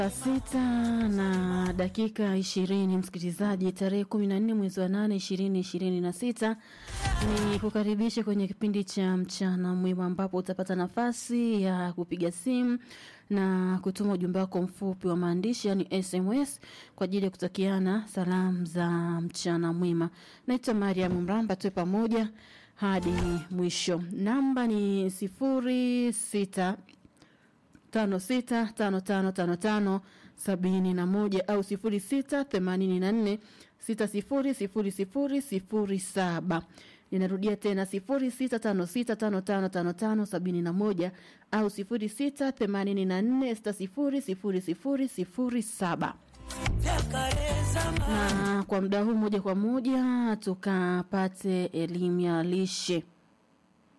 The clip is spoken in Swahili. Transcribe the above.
Saa sita na dakika ishirini msikilizaji, tarehe kumi na nne mwezi wa nane ishirini ishirini na sita ni kukaribisha kwenye kipindi cha mchana mwema, ambapo utapata nafasi ya kupiga simu na kutuma ujumbe wako mfupi wa maandishi yani SMS kwa ajili ya kutakiana salamu za mchana mwema. Naitwa Mariam Mramba, tuwe pamoja hadi mwisho. Namba ni sifuri sita tano sita tano tano tano tano sabini na moja au sifuri sita themanini na nne sita sifuri sifuri sifuri sifuri saba ninarudia tena sifuri sita tano sita tano tano tano tano sabini na moja au sifuri sita themanini na nne sita sifuri sifuri sifuri sifuri saba na kwa muda huu moja kwa moja tukapate elimu ya lishe